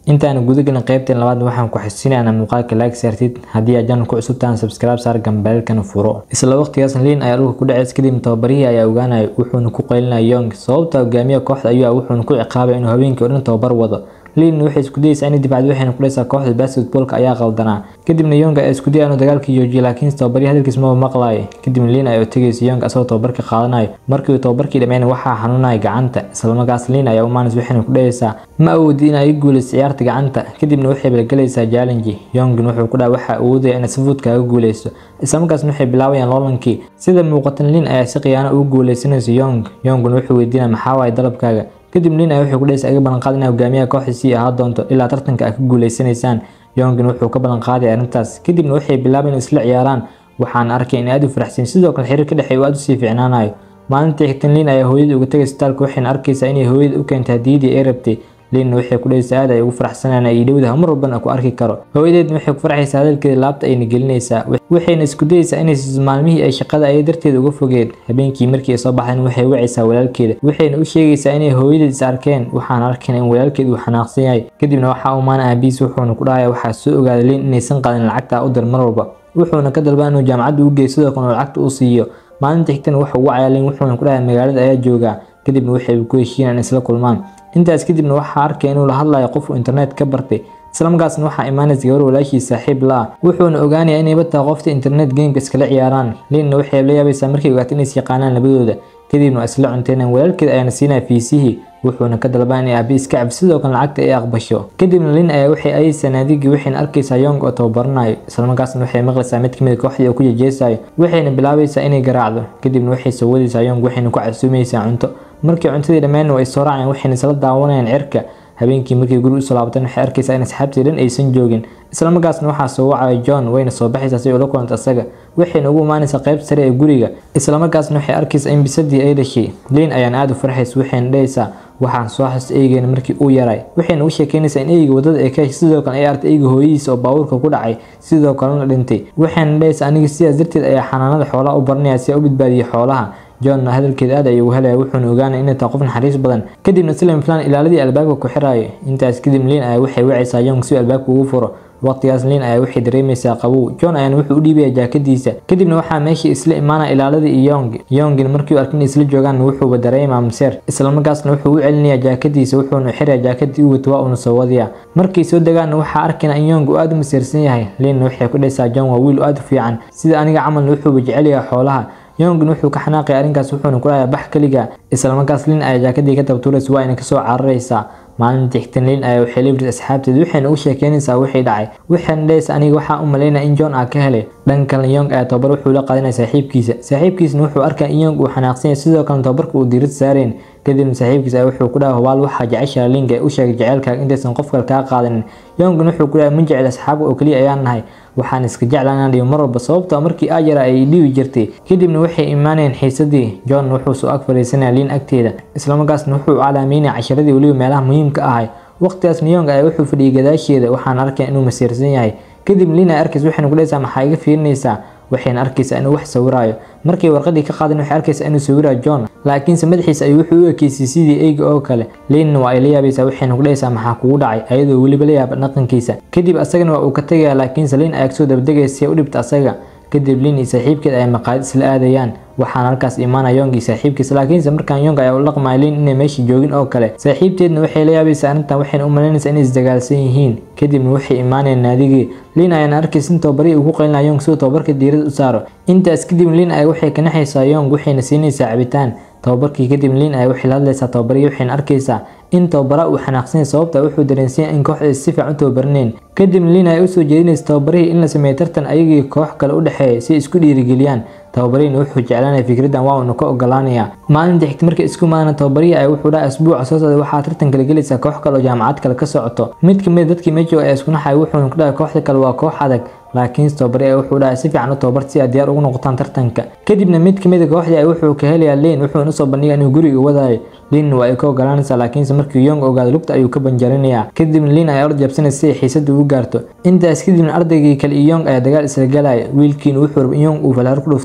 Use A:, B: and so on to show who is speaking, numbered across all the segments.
A: intaana gudagelin qaybteen labaad waxaan ku xasuusinaynaa muuqaalka like saartid haddii aad janal ku cusub tahan subscribe saar gambeelkana furo isla waqtigaas liin ayaa dhulka ku dhaceys kadib tababarihii ayaa ogaanaya wuxuuna ku qaylinaya yong sababta hogaamiyaha kooxda ayuu ah wuxuuna ku ciqaabaya inuu habeenkii oo dhan tababar wado liin waxay isku dayeysaa inay difacdo waxayna ku dhaysaa kooxda basketballka ayaa qaldanaa kadibna yong ayaa isku dayaya inuu dagaalka joojiyo laakiin tababarihi hadalkiis maba maqlaayo kadibna liin ayaa u tegaysa yong asagoo tababarka qaadanayo markii uu tababarkii dhammeyn waxaa xanuunaya gacanta islamarkaas liin ayaa u maanis waxayna ku dhahaysaa ma awoodi in ay guulayso ciyaarta gacanta kadibna waxay balgelaysaa challenge yongin wuxuu ku dhaha waxa awoodaya inaad si fudud kaaga guulayso islamarkaasna waxay bilaabayaan loolankii sida muuqatan liin ayaa si khiyaano ugu guulaysanaysa yong yongun wuxuu weydiinaya maxaa waaye dalabkaaga kadib liin ayaa wuxuu ku dhahaysa iga ballanqaad inaa hogaamiyaha kooxda sii ahaa doonto ilaa tartanka aad ka guulaysanaysaan yongin wuxuu ka ballanqaaday arrintaas kadibna waxay bilaabayn isla ciyaaraan waxaana arkay in aad u faraxsan sidoo kale xiriir ka dhexeeya uu aad usii fiicnaanayo maalintii xigtan liin ayaa hooyadii uga tegay isbitaalka waxayna arkaysaa inay hooyada u keentay hadiyadii ay rabtay liinna waxay ku dhahaysaa aad ay ugu faraxsanaan ay dhowdaha mar walbana ku arki karo hooyadeedna waxay ku farxaysaa hadalkeeda laabta ayna gelinaysaa waxayna isku dayaysaa inay siiso maalmihii ay shaqada ay darteeda uga fogeen habeenkii markii ay soo baxdeen waxay wacaysaa walaalkeeda waxayna u sheegaysaa inay hooyadeed is arkeen waxaana arkayna in walaalkeed uu xanaaqsan yahay kadibna waxaa umaana aabiis wuxuuna ku dhahaya waxaa soo ogaaday liin inaysan qadin lacagta u dir mar walba wuxuuna ka dalbaa inuu jaamacadda u geeyo sidoo kale lacagta uu siiyo maalinta xigtana waxa uu wacaya liin wuxuuna ku dhahaya magaalada ayaa joogaa kadibna waxay ku heshiinaan isla kulmaan intaas kadibna waxaa arkaya inuu la hadlayo qof uu internet ka bartay islamarkaasna waxaa imaanaysa gabar walaashiis saaxiib la ah wuxuuna ogaanaya inayba tahay qofta internet gameka iskala ciyaaraan liinna waxay la yaabaysaa markay ogaato inays yaqaanaan labadooda kadibna waa isla cunteynaan walaalkeed ayaana siinaya fiisihii wuxuuna ka dalbaa inay aabi iska cabsi sidoo kale lacagta ay aqbasho kadibna liin ayaa waxay ayaysaa naadigii waxayna arkaysaa yong oo tababaranayo islamarkaasna waxay maqlaysaa mid kamid kooxdii oo ku jejeesayo waxayna bilaabaysaa inay garaacdo kadibna waxay soo wadaysaa yong waxayna ku casuumaysaa cunto markii cuntadii dhammeynna way soo raacayaan waxayna isla daawanayaan cirka habeenkii markii guri usoo laabatan waxay arkaysaa in asxaabtii dhan aysan joogin islamarkaasna waxaa soo wacaya john wayna soo baxaysaa si ula kulanta asaga waxayna ugu imaanaysaa qaybta sare ee guriga islamarkaasna waxay arkaysaa in bisadii ay dhashay liin ayaan aada u farxaysa waxayna dhahaysaa waxaan soo xasusta eygeena markii uu yaray waxayna u sheekeynaysaa in eyga wadada ay ka heshay sidoo kale ay artay eyga hooyadiisa oo baabuurka ku dhacay sidoo kalena dhintay waxayna dhahaysaa aniga sidaas darteed ayaa xanaanada xoolaha u baranaya si a u badbaadiyay xoolaha john hadalkeeda aad ayuu helaya wuxuuna ogaanaya inay tahay qof naxariis badan kadibna slim plan ilaaladii albaabka ku xiraayo intaas kadib liin ayaa waxay wacaysaa yong si albaabka ugu furo waqtigaas liin ayaa waxay dareemaysaa qabow john ayaana wuxuu u dhiibaya jaakadiisa kadibna waxaa meeshii isla imaanaya ilaaladii iyo yong yongin markii uu arkay inay isla joogaan wuxuuba dareemaa maseer islamarkaasna wuxuu u celinayaa jaakadiisa wuxuuna xiraya jaakadii u wato waa uuna soo wadayaa markay soo degaanna waxaa arkayna in yong uu aada u maseersan yahay liinna waxay ku dhaysaa john waa wiil aada u fiican sida aniga camalna wuxuuba jecel yahay xoolaha yongin wuxuu ka xanaaqaya arrinkaas wuxuuna ku dhahayaa bax keliga islamarkaas liin ayaa jaakadii ka dabtuuraysa waa ayna kasoo cararaysaa maalintii xigtan liin ayaa waxay leebris asxaabteed waxayna u sheekeynaysaa wixii dhacay waxayna dhahaysa aniga waxaa u malaynaya in john aa ka helay dhan kalena yong ayaa tababar wuxuu la qaadanaya saaxiibkiisa saaxiibkiisna wuxuu arkaya in yong uu xanaaqsan yahay sidoo kalena tababarka uu diirad saareen kadibna saaxiibkiisa ayaa wuxuu ku dhaha hubaal waxaa jeceshaa liinka u sheegay jaceylkaaga intaysan qof kale kaa qaadanin yongin wuxuu ku dhaha ma jecel asxaabka oo keliya ayaan nahay waxaan iska jeclaan inaan dhibo mar walba sababtoo markii aa yara ay dhibi jirtay kadibna waxay imaanayeen xiisadii john wuxuu soo ag fadhiisanaya liin agteeda islamarkaasna wuxuu calaameynaya casharadii weliba meelaha muhiimka ahay waqtigaasna yong ayaa wuxuu fadhiyay gadaasheeda waxaana arkaya inuu masiirsan yahay kadib liin ay arkaysa waxayna ku dhahaysaa maxaa iga fiirinaysaa waxayna arkaysaa inuu wax sawiraayo markay warqadii ka qaadeen waxay arkaysaa inuu sawirayo john laakiinse madaxiisa ayuu wuxuu u ekeysay sidii eyga oo kale liinna waa ay la yaabaysaa waxayna ku dhahaysaa maxaa kugu dhacay ayadoo weliba la yaaba dhaqankiisa kadib asagana waa uu ka tegaya laakiinse liin ayaa kasoo dabadegaya si ay u dhibta asaga kadib liin iyo saaxiibkeed ay maqaayad isla aadayaan waxaana halkaas imaanaya yong iyo saaxiibkiisa laakiinse markaan yong ayaa u dhaqmaya liin inay meesha joogin oo kale saaxiibteedna waxay la yaabaysaa arrintan waxayna u malaynaysaa inay isdagaalsan yihiin kadibna waxay imaanayaan naadigii liin ayaana arkaysa in tababarihii ugu qaylinaya yong siduu tababarka diirada u saaro intaas kadib liin ayaa waxay ka naxaysaa yong waxayna siinaysaa cabitaan tababarkii kadib liin ayaa waxay la hadlaysaa tababarihii waxayna arkaysaa in tababara uu xanaaqsanyay sababta wuxuu dareensanya in kooxda si fiican u tababarneen kadibna liin ay usoo jeedinaysa tababarihii in la sameeyo tartan ayagii koox kale u dhexeeya si isku dhiirigeliyaan tababarihina wuxuu jeclaanaya fikraddan waa uuna ka ogolaanaya maalinta xigta markay isku maana tababarihii ay wuxuu dhaha asbuuca soo socda waxaa tartan kala gelaysaa koox kale oo jaamacad kale ka socoto mid kamid dadkii meesha ayaa isku naxaya wuxuuna ku dhahay kooxda kale waa koox adag laakiin tababari ay wuxuu dhahay si fiican u tababar si ay diyaar ugu noqotaan tartanka kadibna mid kamid a kooxdii ay wuxuu ka helayaa liin wuxuuna usoo bandhigaya inuu guriga wadaayo liinna waa ay ka ogolaanaysaa laakiinse markii yong ogaado lugta ayuu ka banjarinayaa kadibna liin ayaa orda jabsanaysa si ay xiisada ugu gaarto intaas kadibna ardaygii kale iyo yong ayaa dagaal isla galaya wiilkiina wuxuu raba in yong uu falaar ku dhufto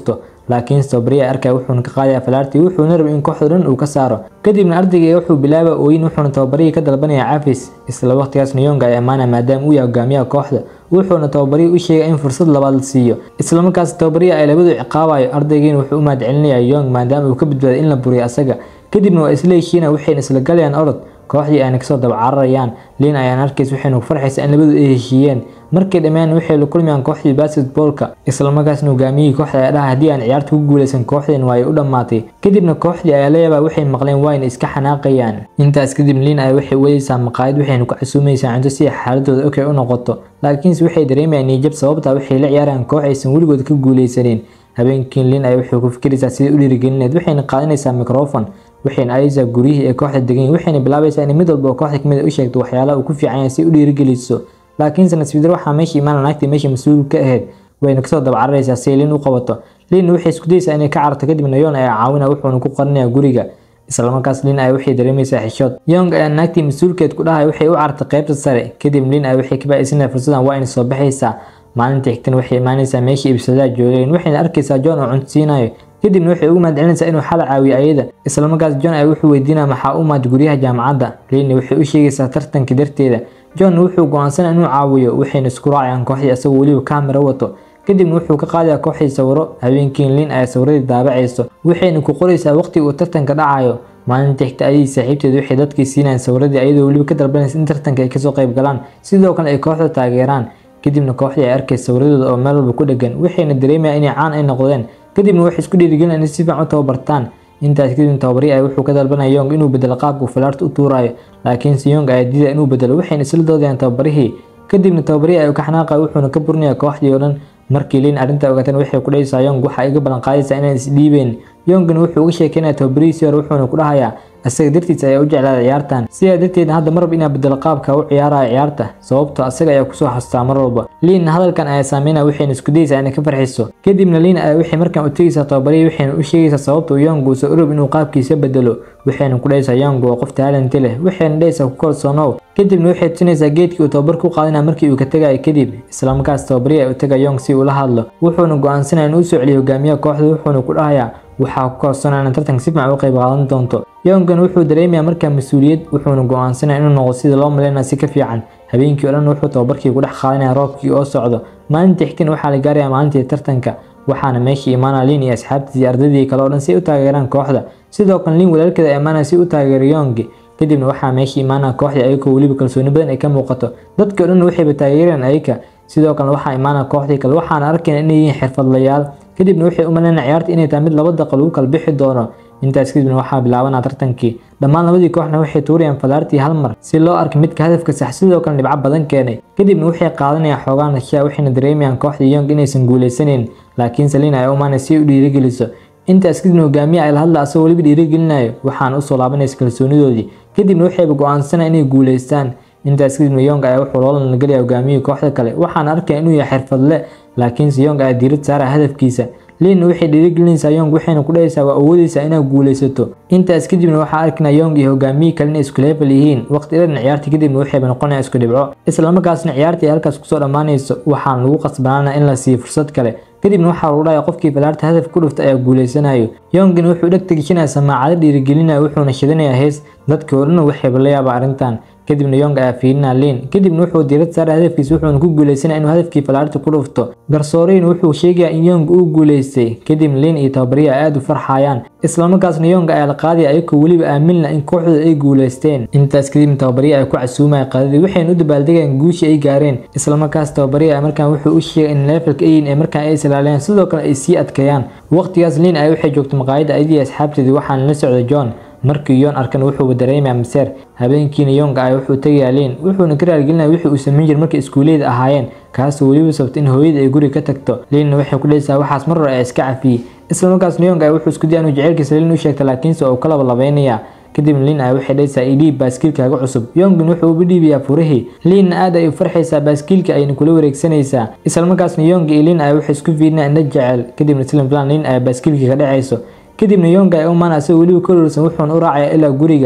A: laakiin tobabariya arkaya wuxuuna ka qaadaya falaartii wuxuuna rabay in kooxda dhan uu ka saaro kadibna ardayga wuxuu bilaaba ooyin wuxuuna tababarihii ka dalbanaya cafis isla waqtigaasna yonga ay ammaanaya maadaama uu yahay hogaamiyaha kooxda wuxuuna tababarihi u sheegay in fursad labaad la siiyo islamarkaas tababarihi ay labadu ciqaabayo ardaygiina wuxuu u mahadcelinaya yong maadaama uu ka badbaaday in la buriyo asaga kadibna waa isla heshiina waxayna isla galayaan orod kooxdii ayna kasoo dabacararayaan liin ayaan arkays waxayna ku farxaysaa in labadu ay heshiiyeen markay dhammaan waxay la kulmayaan kooxdii basketballka islamarkaasna hogaamiyihii kooxda ayaa dhaha haddii aan ciyaarta ku guuleysan kooxdeen waa ay u dhammaatay kadibna kooxdii ayaa la yaabaa waxay maqleen wayna iska xanaaqayaan intaas kadib liin ay waxay wadaysaa maqaayad waxayna ku casuumaysaa cunto si xaaladooda okay u noqoto laakiinse waxay dareemayaan niyajab sababtaa waxay la ciyaarayaan koox aysan weligood ka guuleysanin habeenkii liin ay waxay ku fikiraysaa sidai u dhiirigelineed waxayna qaadanaysaa microfon waxayna aadaysaa guryihii ee kooxda degan waxayna bilaabaysaa in mid walba oo kooxda kamid u sheegto waxyaalaha uu ku fiican yahay si u dhiirigeliso laakiinse nasiibdar waxaa meesha imaana naagtii meesha mas-uul ka ahayd wayna kasoo dabacararaysaa si ay liin u qabato liinna waxay isku dayeysaa inay ka cararto kadibna yoon ayaa caawina wuxuuna ku qarinaya guriga islamarkaas liin ay waxay dareemaysaa xishood yong ayaa naagtii mas-uulkeed ku dhahay waxay u carartay qaybta sare kadib liin ay waxay ka baa'isanaya fursadan waa inay soo baxaysaa maalinta xigtana waxay imaanaysaa meeshii ibsadaha joogeen waxayna arkaysaa john oo cunto siinayo kadibna waxay ugu mahadcelinaysaa inuu xal caawiyo ayada islamarkaas john ay wuxuu weydiinaya maxaa u maad guryaha jaamacadda liinna waxay u sheegaysaa tartanka darteeda john wuxuu go-aansanaya inuu caawiyo waxayna isku raacayaan kooxdii asagoo weliba kaamira wato kadibna wuxuu ka qaadayaa kooxdii sawiro habeenkiin liin ay sawiradii daabacayso waxayna ku qoraysaa waqtiga uu tartanka dhacayo maalinta xigta ayay saaxiibteeda waxay dadkii siinayaan sawiradii ayadoo weliba ka dalbanaysa in tartanka ay kasoo qayb galaan sidoo kale ay kooxda taageeraan kadibna kooxdii ay arkaysa sawiradooda oo meel walba ku dhegan waxayna dareemayaan inay caan ay noqdeen kadibna waxay isku dhiirigelinayaan in si fiican u tababartaan intaas kadib tababari ay wuxuu ka dalbanaya yong inuu bedelo qaabka uu falaarta u tuurayo laakiinse yong ayaa diida inuu bedelo waxayna isla doodayaan tababarihii kadibna tababari ay ka xanaaqaya wuxuuna ka burinaya kooxdii oo dhan markii liin arrinta ogaateen waxay ku dhahaysaa yong waxa iga ballan qaadaysaa inaan isdhiibeen yongna wuxuu uga sheekeynaya tababarihiisii hore wuxuuna ku dhahayaa asaga dartiis ayaa u jeclaaday ciyaartan sidaa darteedna hadda marwab inaa bedelo qaabka u ciyaaraya ciyaarta sababtoo asaga ayaa kusoo xastaa mar walba liinna hadalkan ayaa saameynaya waxayna isku dayeysaa inay ka farxiso kadibna liin ayaa waxay markaan u tegaysaa tababarihii waxayna u sheegaysaa sababta uu yong uusa urub inuu qaabkiisa bedelo waxayna ku dhahaysaa yong waa qof taalanti leh waxayna dhahaysaa ku kalsoonow kadibna waxay tusinaysaa geedkii uu tababar ku qaadanaya markii uu ka tegayo kadib islamarkaas tababarihii ay u taga yong si ula hadlo wuxuuna go-aansanaya inuu usoo celiyo hogaamiyaha kooxda wuxuuna ku dhahayaa waxaa ku kalsoonaa in tartanka si fiican u qayb qaadan doonto yongan wuxuu dareemayaa markaa mas-uuliyad wuxuuna go-aansanaya inuu noqdo sida loo malaynaya si ka fiican habeenkii oo dhan wuxuu tababarkii ku dhex qaadanaya roobkii oo socdo maalinta xigtana waxaa la gaaraya maalintii tartanka waxaana meeshii imaanaya liin iyo asxaabtiisii ardaydii kale oo dhan si ay u taageeraan kooxda sidoo kale liin walaalkeeda imaanaya si u taageero yongi kadibna waxaa meeshii imaanaya kooxdii ayagoo weliba kalsooni badan ay ka muuqato dadkii oo dhan waxayba taageereen ayaga sidoo kale waxaa imaanaya kooxdii kale waxaana arkayna inay yihiin xirfadlayaal kadibna waxay u malaynaya ciyaarta inay tahay mid laba daqa lagu kala bixi doono intaas kadibna waxaa bilaabanaa tartankii dhammaan labadii kooxna waxay tuurayaan falaartii hal mar si loo arka midka hadafka sax sidoo kale dhibco badan keenay kadibna waxay qaadanayaan xoogaan nashiya waxayna dareemayaan kooxdii yong inaysan guuleysanayn laakiin saliin ay u imaanay si ay u dhiirigeliso intaas kadibna hogaamiye ay la hadla asagoo weliba dhiirigelinayo waxaana usoo laabanaysa kalsoonidoodii kadibna waxayba go-aansanaya inay guuleystaan intaas kadibna yong ayaa wuxuu loolan gelaya hogaamiyihii kooxda kale waxaana arkaya inuu yahay xirfadle laakiinse yong ayaa diirad saaraya hadafkiisa liinna waxay dhiirigelinaysaa yong waxayna ku dhahaysaa waa awoodaysaa inaad guulaysato intaas kadibna waxaa arkinaa yong iyo hogaamiyii kale inay isku level yihiin waqti dhan ciyaartii kadibna waxayba noqonaya isku dhibco islamarkaasna ciyaartii ay halkaas kusoo dhammaanayso waxaana lagu qasbanaana in la siiyo fursad kale kadibna waxaa lagu dhahaya qofkii falaarta hadaf ku dhufta ayaa guuleysanayo yongina wuxuu dheg tegishanaya samaacado dhiirigelinaya wuxuuna shidanayaa hees dadkii oo dhan waxayba la yaaba arrintan kadibna yong ayaa fiirinaa liin kadibna wuxuu diirad saaray hadafkiisa wuxuuna ku guuleysanaya inuu hadafkii falaarta ku dhufto garsooreyna wuxuu sheegayaa in yong uu guuleystay kadibna liin iyo tababariya ay aada u farxayaan islamarkaasna yong ayaa la qaadaya ayagoo weliba aaminla in kooxdooda ay guuleysteen intaas kadibna tababariya ay ku casuumaya qaadadii waxayna u dabaaldegayaan guushii ay gaareen islamarkaas tababariya markaan wuxuu u sheegay in levelka ayin ee markaan ay islaaliyaan sidoo kale ay sii adkeeyaan waqtigaas liin ay waxay joogto maqaayadda ayadii asxaabteedii waxaana la socda john markii yoon arkan wuxuuba dareemaya maseer habeenkiina yonga ay wuxuu tegayaa liin wuxuuna ka raaligelinaya wixii uu samayn jiray markay iskuuleyda ahaayeen kaasoo weliba sababta in hooyada ay guriga ka tagto liinna waxay ku dhahaysaa waxaas mar hore ay iska cafiyey islamarkaasna yonga ay wuxuu isku daya inuu jaceylkiisa liin u sheegta laakiinse uu ka labalabeynaya kadibna liin ay waxay dhahaysaa idhiib baaskiilkaaga cusub yongin wuxuu uba dhiibayaa furihii liinna aad ay u farxaysaa baaskiilka ayna kula wareegsanaysaa islamarkaasna yonga iyo liin ay waxay isku fiirinaa indha jecel kadibna slim plan liin ay baaskiilkii ka dhacayso kadibna yonga ay u imaana asagoo weliba ka ololsan wuxuuna u raacaya ilaa guriga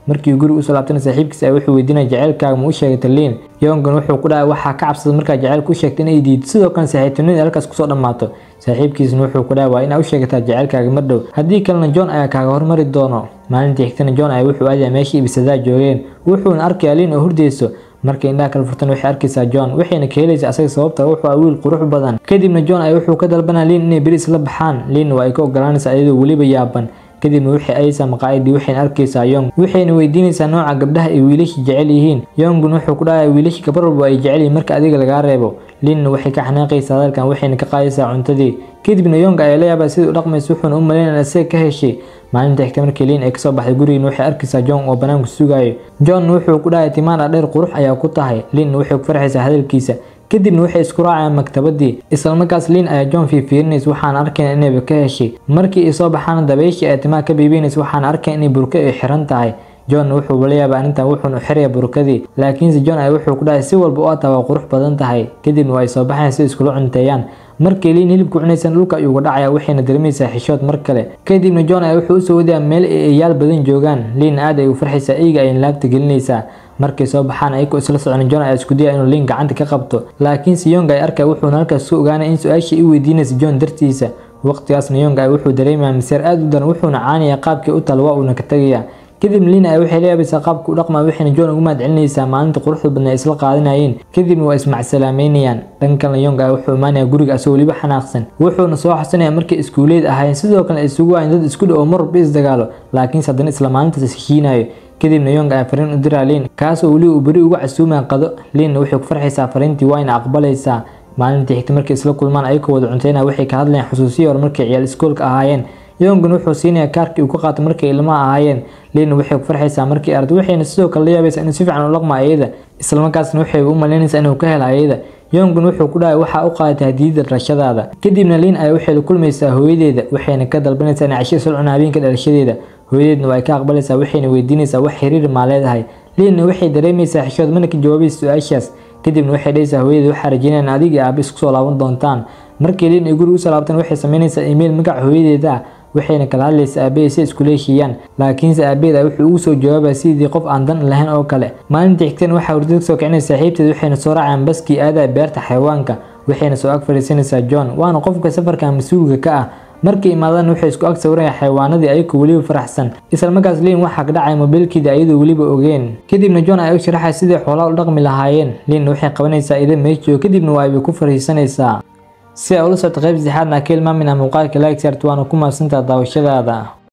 A: markii guriga usoo laabtana saaxiibkiis ay wuxuu weydiinaya jaceylkaaga ma u sheegatay liin yongan wuxuu ku dhahay waxaa ka cabsada markaa jaceylka u sheegtay inay diido sidoo kale saaxiibtinimada halkaas kusoo dhammaato saaxiibkiisna wuxuu ku dhahay waa inaa u sheegataa jaceylkaaga mar dhow haddii kalena john ayaa kaaga hormari doono maalintii xigtana john ayaa wuxuu aadaya meeshii ibisadaa joogeen wuxuuna arkaya liin oo hurdeyso markay indhaha kala furtan waxay arkaysaa john waxayna ka helaysaa asaga sababta wuxuu ah wiil qurux badan kadibna john ay wuxuu ka dalbanaa liin inay beri isla baxaan liinna waa ay ka ogolaanaysaa iyadoo weliba yaaban kadibna waxay ayaysaa maqaayadii waxayna arkaysaa yong waxayna weydiinaysaa nooca gabdhaha ay wiilashii jecel yihiin yongun wuxuu ku dhahay wiilashii gabar walba ay jecel yihiin marka adiga lagaa reebo liinna waxay ka xanaaqaysaa hadalkan waxayna ka qaadaysaa cuntadii kadibna yong ayaa la yaabaa sidai u dhaqmaysa wuxuuna u malaynaya isaga ka heshay maalinta xigta markii liin ay kasoo baxday gurigiina waxay arkaysaa john oo banaanku sugayo john wuxuu ku dhahay timaana dheer qurux ayaa ku tahay liinna waxay ku farxaysaa hadalkiisa kadibna waxay isku raacayaan maktabadii islamarkaas liin ayaa john fiirfiirinaysa waxaana arkayna inayba ka heshay markii ay soo baxaana dabayshii ay timaha ka biibinaysa waxaana arkaya inay burka ay xiran tahay john wuxuu la yaabaa arrintan wuxuuna u xiraya burkadii laakiinse john ay wuxuu ku dhahay si walba u ataa waa qurux badan tahay kadibna waa ay soo baxayan si iskula cunteeyaan markay liin hilibka cunaysan dhulka ayuu uga dhacaya waxayna dareemaysaa xishood mar kale kadibna john ayaa wuxuu usoo wadayaa meel ay eyaal badan joogaan liin aad ay u farxaysaa eyga ayna laabta gelinaysaa markay soo baxaan ayagoo isla socon john ayaa isku daya inuu liin gacanta ka qabto laakiinse yong ay arkaya wuxuuna halkaas ku ogaanay in su-aashii u weydiinaysa john dartiisa waqtigaasna yong ay wuxuu dareemaya miseer aad u daran wuxuuna caanaya qaabkii u tal waa uuna ka tegaya kadib liin ay waxay la yaabaysaa qaabka u dhaqmaa waxayna john ugu mahad celinaysaa maalinta quruxda badna ay isla qaadanayeen kadibna waa ismacsalaameynayaan dhan kalena yong ay wuxuu imaanaya guriga asagoo weliba xanaaqsan wuxuuna soo xasanaya markay iskuuleed ahaayeen sidoo kale ay isugu waayeen dad isku dhow oo marwalba isdagaalo laakiinse haddana isla maalintaas heshiinayo kadibna yong ayaa fariin u diraa liin kaasoo weliba uu beri uga casuumaya qado liinna waxay ku farxaysaa fariintii waayna aqbalaysaa maalintii xigta markay isla kulmaan ayagoo wada cunteyna waxay ka hadlayaan xusuusiyii hore markay ciyaal iskoolka ahaayeen yongan wuxuu siinayaa kaarkii uu ka qaato markay ilmaha ahaayeen liinna waxay ku farxaysaa markii aragto waxayna sidoo kale la yaabaysaa inuu si fiican u dhaqmo ayada islamarkaasna waxay u malaynaysaa inuu ka helo ayada yongan wuxuu ku dhahay waxaa u qaadatay hadiyada dhalashadaada kadibna liin ay waxay la kulmaysaa hooyadeeda waxayna ka dalbanaysaa inay casho isla cunaa habeenka dhalashadeeda hooyadeedna waa ay ka aqbalaysaa waxayna weydiinaysaa wax xiriir maa leedahay liinna waxay dareemaysaa xishood mana ka jawaabaysa su-aashaas kadibna waxay dhahaysaa hooyadeed waxaa rajeynayaan adiga aabe isku soo laaban doontaan markii liin ay guriga usoo laabtaan waxay samaynaysaa email magaca hooyadeeda ah waxayna kala hadlaysaa aabaheed si iskula heshiiyaan laakiinse aabaheed wuxuu ugu soo jawaabaya sidii qof aan dan lahayn oo kale maalintii xigteen waxaa hurdada kasoo kicinaysa saaxiibteed waxayna soo raacayaan baskii aadaya beerta xayawaanka waxayna soo ag fadhiisanaysaa john waana qofka safarka mas-uulka ka ah markay imaadaan waxay isku ag sawiraya xayawaanadii ayagoo weliba faraxsan islamarkaas liin waxaa ka dhacaya mobiilkeeda ayadoo weliba ogeen kadibna john ay u sharaxaya sidai xoolaha u dhaqmi lahaayeen liinna waxay qabanaysaa ida meesjooga kadibna waa ay ku fariisanaysaa si ay ula socto qayb saddexaadna ka ilmaaminaa muuqaalka like saart waana ku mahadsantaha daawashadaada